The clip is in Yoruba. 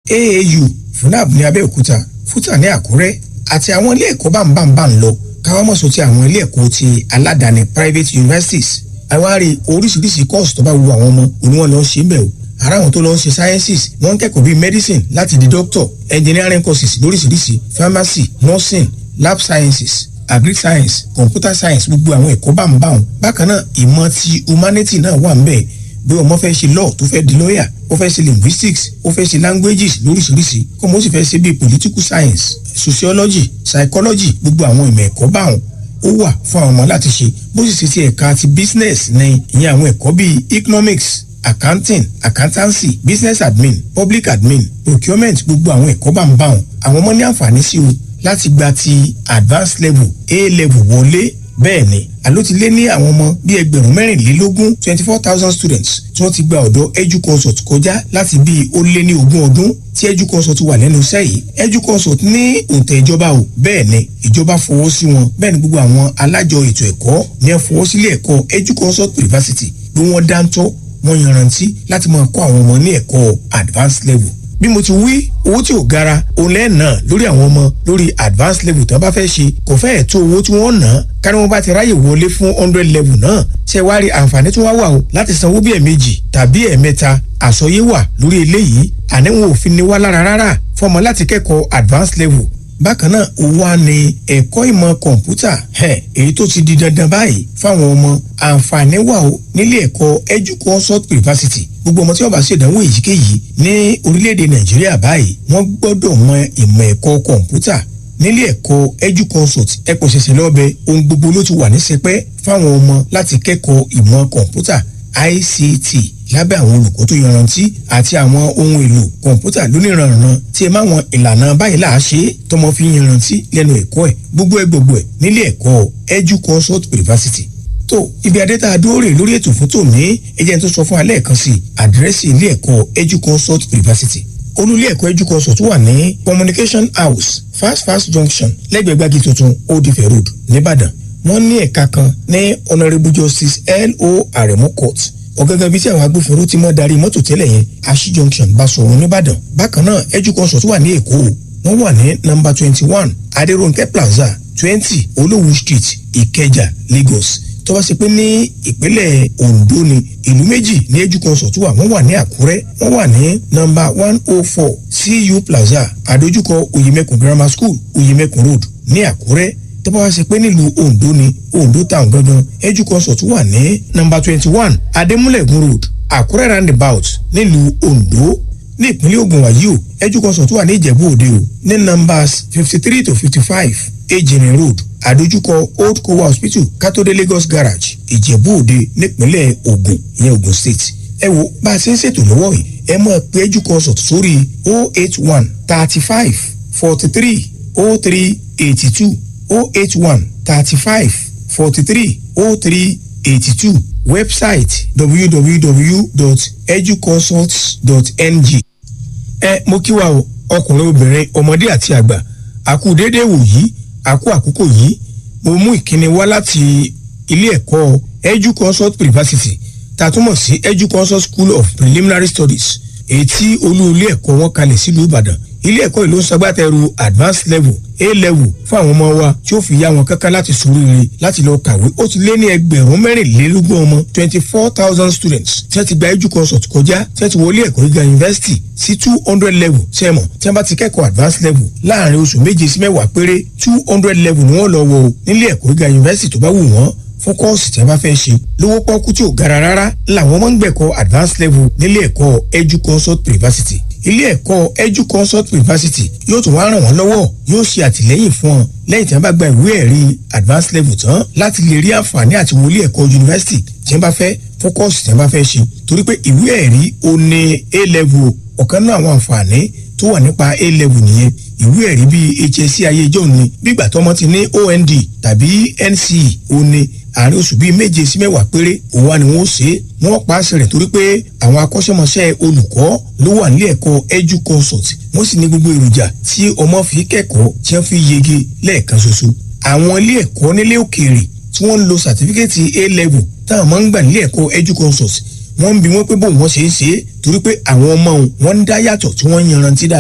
aau funab ní abẹ́òkúta futa ní àkúrẹ́ àti àwọn ilé ẹ̀kọ́ bámbámbá ń lọ káwọn mọ̀ sọ ti àwọn ilé ẹ̀kọ́ ti aládàáni private universities àwárí oríṣiríṣi course tó bá wu àwọn ọmọ òní wọn lọ ṣe ń bẹ̀ o ara àwọn tó lọ ń ṣe sciences wọ́n ń kẹ́kọ̀ọ́ bíi medicine láti di doctor engineering courses lóríṣiríṣi pharmacy nursing lab sciences agric science computer science gbogbo àwọn ẹ̀kọ́ bámbáwọn bákan náà ìmọ̀ ti humanity náà wà ń bẹ̀ bí ọmọ fẹ́ ṣe law tó fẹ́ di lawyer ó fẹ́ ṣe linguistics ó fẹ́ ṣe languages lóríṣiríṣi kó mo sì fẹ́ ṣe bíi political science sociology psychology gbogbo àwọn ìmọ̀ ẹ̀kọ́ báwọn ó wà fún àwọn ọmọ láti ṣe bó sì ṣe ti ẹ̀ka ti business ní ìyẹn àwọn ẹ̀kọ́ bíi economics accounting accountancy business admin public admin procurement gbogbo àwọn ẹ̀kọ́ bá ń bá wọn àwọn ọmọ ní àǹfààní sí o láti gba ti advanced level a level wọlé bẹ́ẹ̀ ni àló ti lé ní àwọn ọmọ bíi ẹgbẹ̀rún mẹ́rìnlélógún twenty four thousand students tí wọ́n ti gba ọ̀dọ̀ educonsult kọjá láti bíi ó lé ní ogún ọdún tí educonsult wà lẹ́nu iṣẹ́ yìí educonsult ní òǹtẹ̀ ìjọba o bẹ́ẹ̀ ni ìjọba fọwọ́ sí wọn bẹ́ẹ̀ ni gbogbo àwọn alájọ ètò ẹ̀kọ́ ní ẹ fọwọ́ sílé ẹ̀kọ́ educonsult university bí wọ́n dáńtọ́ wọ́n yanrantí láti máa kọ́ àwọn ọmọ ní ẹ̀kọ́ advanced level bí mo ti wí owó tí ò gara òun lẹ́ẹ̀ náà lórí àwọn ọmọ lórí advanced level tí wọ́n bá fẹ́ ṣe kò fẹ́ẹ̀ tó owó tí wọ́n ná kárí wọn bá ti ráyè wọlé fún hundred level náà ṣe wá rí àǹfààní tí wọ́n wà o láti sanwó bí ẹ̀ẹ̀mejì tàbí ẹ̀ẹ̀mẹ́ta àsọyé wà lórí eléyìí àníwọ̀n òfin ni wá lára rárá fọmọ láti kẹ́kọ̀ọ́ advanced level bákan náà ó wá ní ẹ̀kọ́ ìmọ̀ kọ̀ǹpútà èyí tó ti di dandan báyìí fáwọn ọmọ àǹfààní wà ó nílé ẹ̀kọ́ educonsult university gbogbo ọmọ tí wọ́n bá ṣèdánwò èyíkéyìí ní orílẹ̀-èdè nàìjíríà báyìí wọ́n gbọ́dọ̀ mọ ìmọ̀ ẹ̀kọ́ kọ̀ǹpútà nílé ẹ̀kọ́ educonsult ẹ̀kọ́ ṣẹ̀ṣẹ̀ lọ́bẹ̀ ohun gbogbo ló ti wà ní sẹpẹ́ fáwọn ọmọ láti kẹ́kọ̀ọ́ ìmọ̀ kọ̀ǹpútà ICT lábẹ́ àwọn olùkọ́ tó yanrantí àti àwọn ohun èlò kọ̀ǹpútà lóníranran tí ẹ máa wọn ìlànà báyìí là á ṣe é tọmọ fi yanrantí lẹ́nu ẹ̀kọ́ ẹ̀ gbogbo ẹ̀ gbogbo ẹ̀ nílé ẹ̀kọ́ educonsult university tó ibi adẹ́ta adóòrè lórí ètò fún tòní ẹjẹ́ tó sọ fún alẹ́ kan sí àdírẹ́sì ilé ẹ̀kọ́ educonsult university olú ilé ẹ̀kọ́ educonsult wà ní communication house fast fast junction lẹ́gbẹ̀ẹ́ gbági tuntun old ife road nìbàdàn wọ́n ní ẹ̀ka kan ní honourable justice lo aremu court ọ̀gángan bíi tí àwọn agbófinró ti mọ́ darí mọ́tò tẹ́lẹ̀ yẹn ashi junction basọ̀rọ̀ nìbàdàn bákan náà educonsult wà ní èkó wọ́n wà ní nọ́mbà twenty one adérónkẹ́ plaza twenty olówú street ìkẹjà lagos tó bá ṣe pé ní ìpínlẹ̀ ondo ni ìlú méjì ní educonsult wà wọ́n wà ní àkúrẹ́ wọ́n wà ní nọ́mbà one oh four cu plaza àdójúkọ oyemekun grammar school oyemekun road ní àkúrẹ́ tó bá wá ṣe pé nílùú ondo ni ondo town gangan educonsult wà ní nọ́mbà twenty one adémúlẹ̀gùn road àkúrẹ́ roundabout nílùú ondo ní ìpínlẹ̀ ogun wàyí o educonsult wà ní ìjẹ̀bú òde o ní nọ́mbàs fifty three to fifty five ejìnrìn road àdójúkọ old kowa hospital kátólé lagos garage ìjẹ̀bú òde nípínlẹ̀ ogun ìyẹn ogun state ẹ wo bá a ṣe ń ṣètò lọ́wọ́ yìí ẹ mọ̀ pé educonsult sórí o eight one thirty five forty three o three eighty two o eight one thirty five forty three o three eighty two website www.educonsult.ng. ẹ mo kí wa o ọkùnrin obìnrin ọmọdé àti àgbà àkú déédéé wò yìí àkú àkókò yìí mo mú ìkíni wá láti ilé ẹ̀kọ́ educonsult university tàtúmọ̀ sí educonsult school of preliminary studies èyí tí olú ilé ẹ̀kọ́ wọn kalẹ̀ sílùú ìbàdàn ilé ẹ̀kọ́ ìlú ń ṣagbátẹrù advanced level a level fún àwọn ọmọ wa tí ó fi yá wọn kankan láti sòríire láti lọ kàwé ó ti lé ní ẹgbẹ̀rún mẹ́rìnlélógún ọmọ twenty four thousand students tí wọ́n ti gba educonsult kọjá tí wọ́n ti wọlé ẹ̀kọ́ gíga university sí two hundred level sẹ́mọ̀ tí wọ́n bá ti kẹ́kọ̀ọ́ advanced level láàrin oṣù méje sí mẹ́wàá péré two hundred level ni wọ́n lọ wọ nílé ẹ̀kọ́ gíga university tó bá wù wọ́n fún kọ́ọ̀sì tí a bá fẹ́ ṣe lówó pọ́kú tí ò gara rárá làwọn ọmọ ń gbẹ̀kọ́ advanced level nílé ẹ̀kọ́ educonsult university ilé ẹ̀kọ́ educonsult university yóò tún wá ràn wọ́n lọ́wọ́ yóò ṣe àtìlẹ́yìn fún ọ lẹ́yìn tí wọ́n bá gba ìwé ẹ̀rí advanced level tán láti lè rí àǹfààní àti wọlé ẹ̀kọ́ university tí wọ́n bá fẹ́ fún kọ́ọ̀sì tí wọ́n bá fẹ́ ṣe torí pé ìwé ẹ̀rí ó ní a level ọ̀kan náà àwọn àǹfààní tó wà nípa a level nìyẹn ìwé ẹ̀rí bíi hsc ayé ìjọ ni bígbà tọmọ ti ní ond tàbí nce ó ní àárín oṣù bíi méje sí mẹ́wàá péré òun wa ni wọ́n ṣe é wọ́n pa àṣẹ rẹ̀ torí pé àwọn akọ́ṣẹ́mọṣẹ́ olùkọ́ ló wà nílé ẹ̀kọ́ educonsult wọ́n sì ní gbogbo èròjà tí ọmọ fi kẹ́kọ̀ọ́ tí wọ́n fi yege lẹ́ẹ̀kan ṣoṣo àwọn ilé ẹ̀kọ́ nílé òkèèrè tí wọ́n ń lo sàtífíkẹ́tì a level táwọn máa ń gbà nílé ẹ̀kọ́ educonsult wọ́n ń bi wọ́n pé bóun wọ́n ṣe é ṣe é torí pé àwọn ọmọ wọn ń dá yàtọ̀ tí wọ́n ń yanrantí dáadáa.